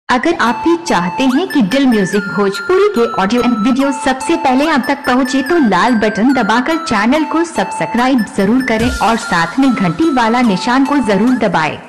अगर आप भी चाहते हैं कि दिल म्यूजिक भोजपुरी के ऑडियो एंड वीडियो सबसे पहले आप तक पहुंचे तो लाल बटन दबाकर चैनल को सब्सक्राइब जरूर करें और साथ में घंटी वाला निशान को जरूर दबाएं।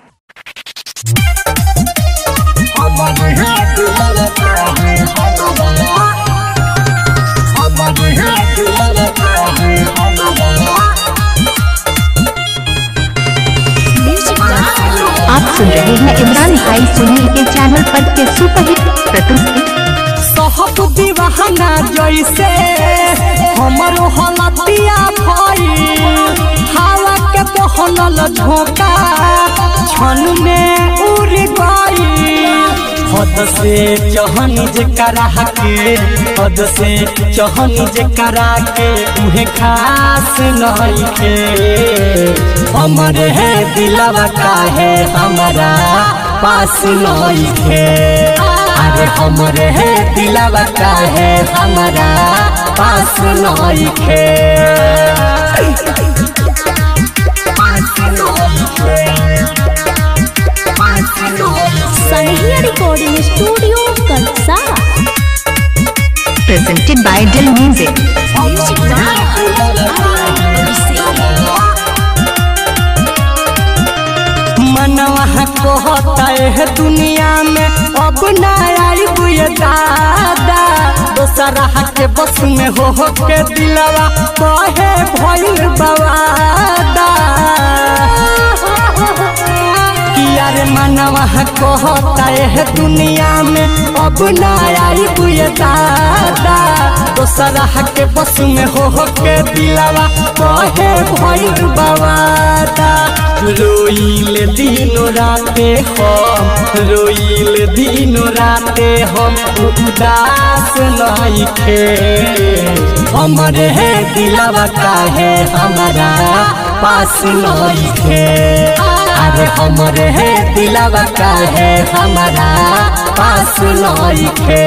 आप सुन रहे हैं इमरान भाई सुनी के चैनल पर के सुपरहिट प्रस्तुति सहब दीवाना जैसे हमरो हलतिया भइल हवा के बहनल झोंका क्षण में उड़ गइल हद से चहन जे करा के हद से चहन जे करा के उहे खास नहीं के हमरे है दिलवा काहे हमारा पास नहीं के अरे हमरे है दिलवा काहे हमारा पास नहीं खे सनहिया recording studio Katsa presented by Dil music मनवा कहता है दुनिया में अब ना आई बुए दादा दोसरा के बस में हो हो के दिलवा कहे भइल बवादा किया रे मनवा कहता है दुनिया में अब ना आई बुए दादा दोसरा के बस में हो हो के दिलवा कहे भइल बवादा रोइल दिनो राते हम रोइल दिनो राते हम उदास नहीं खे हमरे है दिलवा काहे हमारा पास नहीं खे अरे हमरे है दिलवा काहे हमारा पास नहीं खे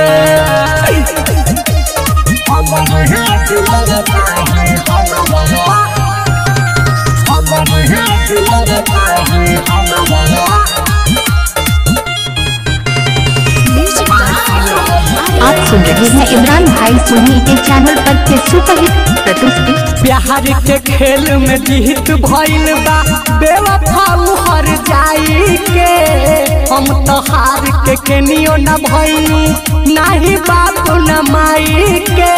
हमरे है दिलवा काहे हमारा आप सुन रहे हैं इमरान भाई सुनी के चैनल पर के सुपरहिट प्रस्तुति प्यार के खेल में जीत भइल बा बेवफा हर जाई के हम तो हार के केनियो न भइनी नाही बाप न माई के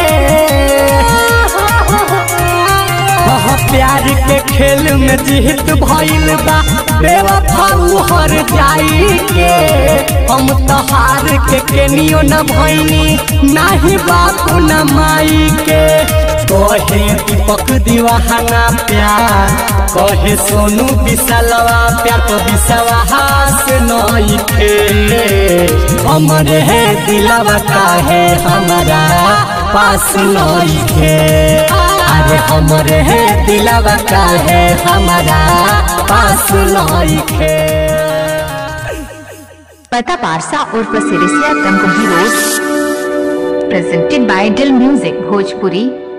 वह प्यार के खेल में जीत भइल बा बेवफा हर जाई के हम तो हार के केनियो न भइनी नाही बाप न माई के कहे दीपक दीवाना प्यार कहे सोनू विशालवा प्यार तो विश्वास नहीं थे हमरे है दिलवा काहे हमारा पास नहीं थे अरे हमरे है दिलवा काहे हमारा पास नहीं थे पता पारसा और प्रसिरिसिया Tamkuhi road presented by Dil music Bhojpuri